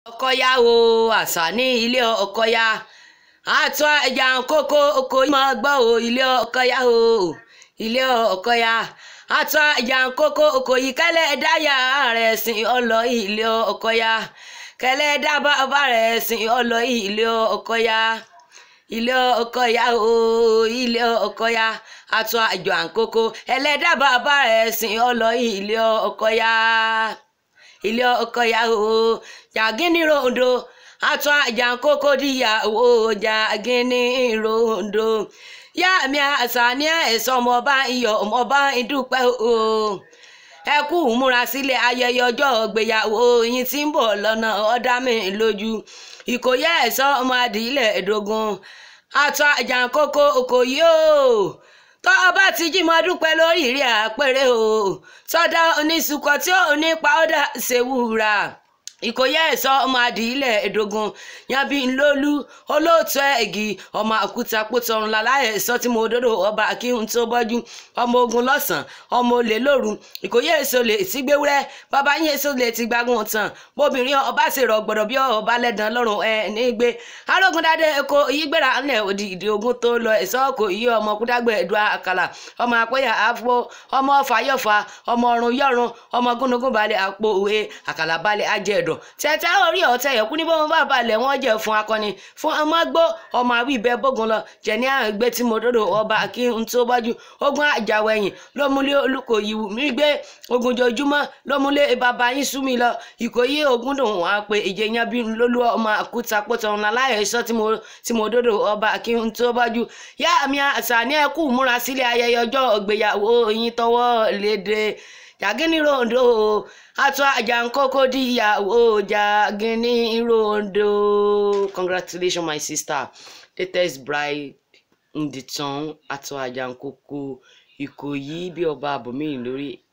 ọkọyà o àṣà ní ilé ọkọyà àtọ ẹja kókó oko yìí máa gbọ́ o ilé ọkọyà o ilé ọkọyà àtọ ẹja kókó oko yìí kẹlẹ dáyà rẹ̀ sìn ọlọ ilé ọkọyà kẹlẹ dábàbà rẹ̀ sìn ọlọ ilé ọkọyà ilé ọkọyà o ilé ọkọyà àtọ àjọ àǹkókó ẹlẹ́dàá bàbá rẹ̀ sìn ọlọ ilé ọkọyà ilé ọkọyà o jàgínní ròǹdó àtọ àjàǹkókó díyàwó jàgínní ròǹdó yá mi àṣà ní ẹ̀sọ́ ọmọọba iyọ̀ ọmọọba ìdúpẹ́ o ẹ kú múra sílẹ̀ ayẹyẹ ọjọ́ ìgbéyàwó yín tí ń bọ̀ lọ́nà ọ̀dá mi lójú ìkòyí ẹ̀sọ́ ọmọ adìyílẹ̀ ẹ̀dógún àtọ àjàǹkókó òkòyí o tọ́ ọba ti jí mọ́ dúpẹ́ lórí ìrí àpẹẹrẹ o sọ́dọ̀ oníṣùkọ tí ó ní pàọ́dà ṣèwúra ìkòyí ẹ̀sọ́ ọmọ adìyílẹ̀ ẹ̀dógún yanbi ńlọ́lú olóòtú ẹ̀gì ọmọ àkúta pótọrun láláyẹ̀ ẹ̀sọ́ tí mo dòdò ọba akíhun tó bọ́jú ọmọ ogun lọ́sàn ọmọ olè lóru ìkòyí èso lè ti gbéwúrẹ́ bàbá yín èso lè ti gbágun tán bóbìnrin ọba ṣe rọ gbọdọ̀ bí ọba lẹ́dàn lọ́rùn ẹ̀ nígbé arógundadé eko ìyígbéra ńlẹ̀ òdì ìdí ogun tó lọ ẹ̀sọ́ kò yí ọmọ kúdágbé ẹ̀dùn àkàlà ọmọ àpẹ́yà àfọ ọmọ fàyọ̀fà ọmọ ọ̀run yọ̀run ọmọ gúnugún balẹ̀ àpò òwe àkàlà balẹ̀ ajẹ́ẹ̀dọ̀ tẹ̀tẹ̀ orí ọ̀tẹ̀ yẹ̀kú ní bọ́n bá balẹ̀ wọ́n jẹ́ fún akọni fún ọmọ gbó ọmọ àwí ibẹ̀ bógun lọ jẹ̀ní àgbé tí mo dòdò ọba kí n tó bájú ogun àjàwẹ̀yìn ló múlé olùkòyí mi gbé ogun jojúmọ́ ló múlé bàbá yín sú mi lọ ìkòyí ogun dùn wọ́n á pé ìjẹyàn bí lólú ọmọ àkúta pọ̀tọ̀ ńlá láyọ̀ iṣọ́ tí mo dòdò ọba kí n tó bájú yá mi àṣà ní ẹkú múra sílé ayẹyẹ ọjọ́ ìgbéyàwó yín tọwọ́ léde jàgínní ròǹdó àtọ àjàǹkókó díyàwó jàgínní ròǹdó congratulations my sister latest bride in the town àtọ àjàǹkókó ìkòyí bí ọba àbòmíyìn lórí